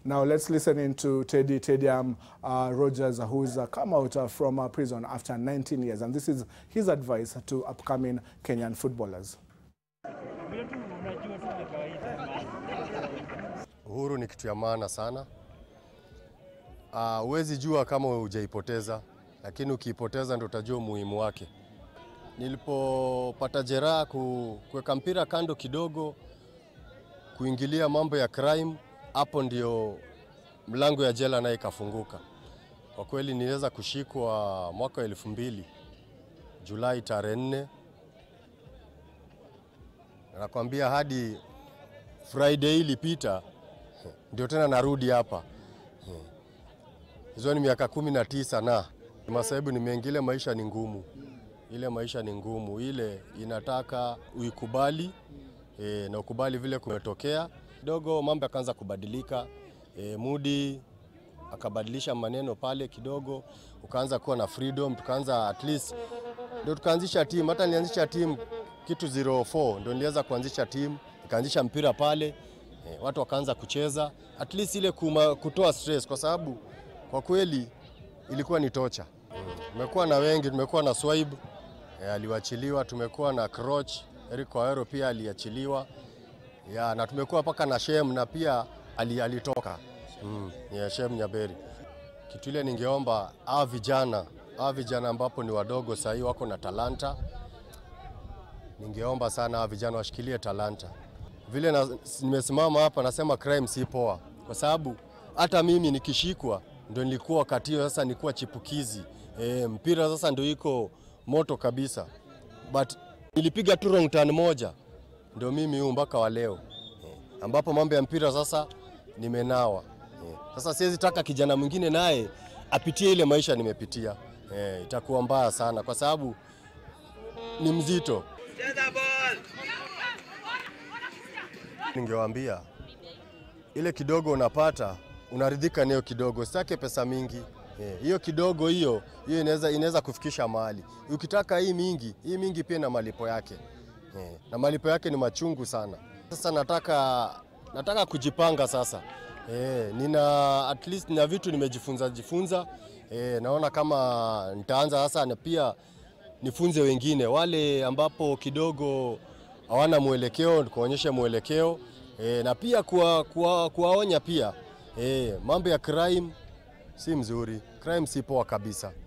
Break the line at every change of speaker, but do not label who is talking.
Now let's listen in to Teddy Teddy um, uh, Rogers, who's uh, come out uh, from uh, prison after 19 years, and this is his advice to upcoming Kenyan footballers.
Uhuru ni kitu ya maana sana. Huwezi jua kama hujaipoteza, lakini ukiipoteza ndio utajua umuhimu wake. Nilipopata jeraha ku, kuweka mpira kando kidogo, kuingilia mambo ya crime, hapo ndio mlango ya jela naye ikafunguka. Kwa kweli niliweza kushikwa mwaka wa elfu mbili Julai tarehe nne, nakwambia hadi Friday ilipita ndio tena narudi hapa. Hizo ni miaka kumi na tisa na masaibu nimeingia. Maisha ni ngumu, ile maisha ni ngumu, ile inataka uikubali e, na ukubali vile kumetokea. Kidogo mambo yakaanza kubadilika e, Mudi akabadilisha maneno pale kidogo, ukaanza kuwa na freedom, tukaanza at least ndio tukaanzisha timu. Hata nilianzisha timu kitu 04 ndio niliweza kuanzisha timu, nikaanzisha mpira pale e, watu wakaanza kucheza at least ile kuma, kutoa stress, kwa sababu kwa kweli ilikuwa ni tocha. Tumekuwa na wengi, tumekuwa na Swaib e, aliwachiliwa, tumekuwa na Croch Eric Waero pia aliachiliwa ya, na tumekuwa mpaka na Shem na pia ali, alitoka mm, ya Shem Nyaberi. Kitu ile ningeomba hawa vijana hawa vijana ambapo ni wadogo sahii wako na talanta, ningeomba sana hawa vijana washikilie talanta. Vile na, nimesimama hapa nasema crime si poa, kwa sababu hata mimi nikishikwa ndio nilikuwa wakati hiyo, sasa nilikuwa chipukizi e, mpira sasa ndio iko moto kabisa, but nilipiga tu wrong turn moja ndio mimi huu mpaka wa leo e, ambapo mambo ya mpira sasa nimenawa e, sasa siwezi taka kijana mwingine naye apitie ile maisha nimepitia e, itakuwa mbaya sana kwa sababu ni mzito. Ningewaambia ile kidogo unapata unaridhika nayo kidogo, sitake pesa mingi hiyo. E, kidogo hiyo hiyo inaweza inaweza kufikisha mahali. Ukitaka hii mingi, hii mingi pia na malipo yake e, na malipo yake ni machungu sana. Sasa nataka nataka kujipanga sasa e, nina at least na vitu nimejifunza jifunza e, naona kama nitaanza sasa na pia nifunze wengine wale ambapo kidogo hawana mwelekeo, kuonyesha mwelekeo e, na pia kuwaonya kuwa, kuwa pia e, mambo ya crime si mzuri, crime si poa kabisa.